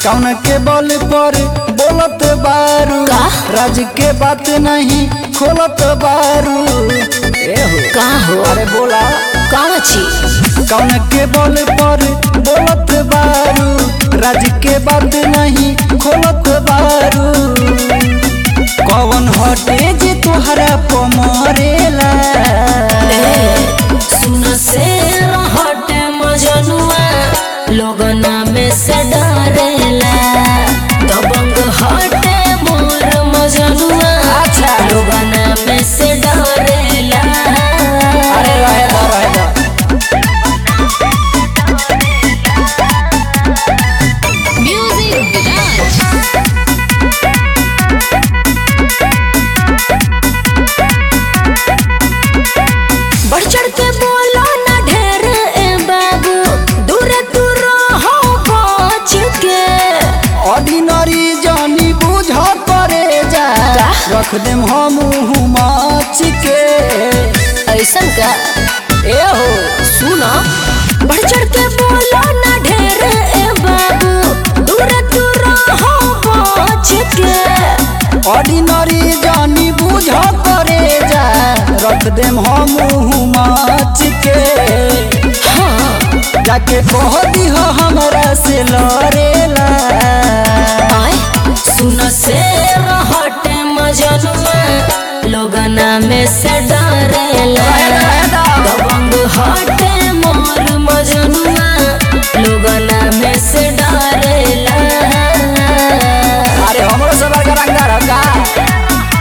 कौन के बल पर बोलत बारू का? राज के बात नहीं खोलत बारू ए हो का हो अरे बोला कौन चीज कौन के बल पर बोलत बारू राज के बात नहीं खोलत बारू कौन हटे जे तोहरा पमरेला सुन से हटे मजनुआ लोगना में से डरेला दबंग हटे मोर मजनुआ अच्छा। लोगना में से डरेला अरे रहे दो रहे दो म्यूजिक विराज बढ़ चढ़ के बोलो ना ढेर ए बाबू दूर दूर हो बच के ऑर्डिनरी जानी बुझ परे जा का? रख देम हम माच के ऐसन का ए हो सुनो बढ़ चढ़ के बोलो ना ढेर ए बाबू दूर दूर हो बच के ऑर्डिनरी जानी बुझ परे जा रख देम हम माच के हाँ जाके कह दिह हमरा से लड़ेला आए सुन से हटे मजनुआ लोगना में से डरेला दबंग हटे मोर मजनुआ लोगना में से डरेला अरे हमरो से बड़का रंगदार ह का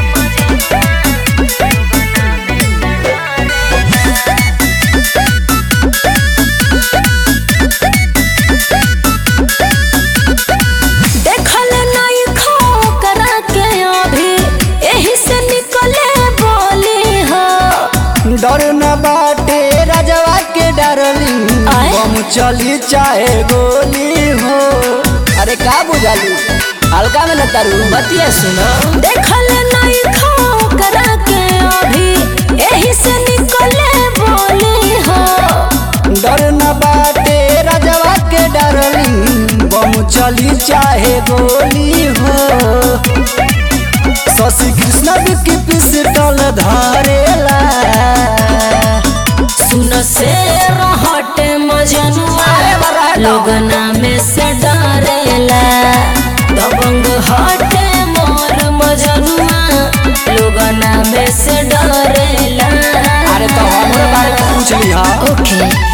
देखल नहीं खो करा के अभी यही से निकले बोली हो डर न बाटे राजवा के डरली आय? बम चली चाहे गोली हो अरे का बुझालू हल्का में न तारू बतिया सुनो देखल नहीं खो करा के अभी यही से निकले बोली हो डर न बाटे राजवा के डरली बम चली चाहे गोली हो शशि कृष्ण की पिस्टल धरेला सुन से हटे मजनुआ अरे बड़ा है तो। लोगना में से डरेला दबंग हटे मोर मजनुआ लोगना में से डरेला अरे तो हमरे बारे में पूछ ली हा ओके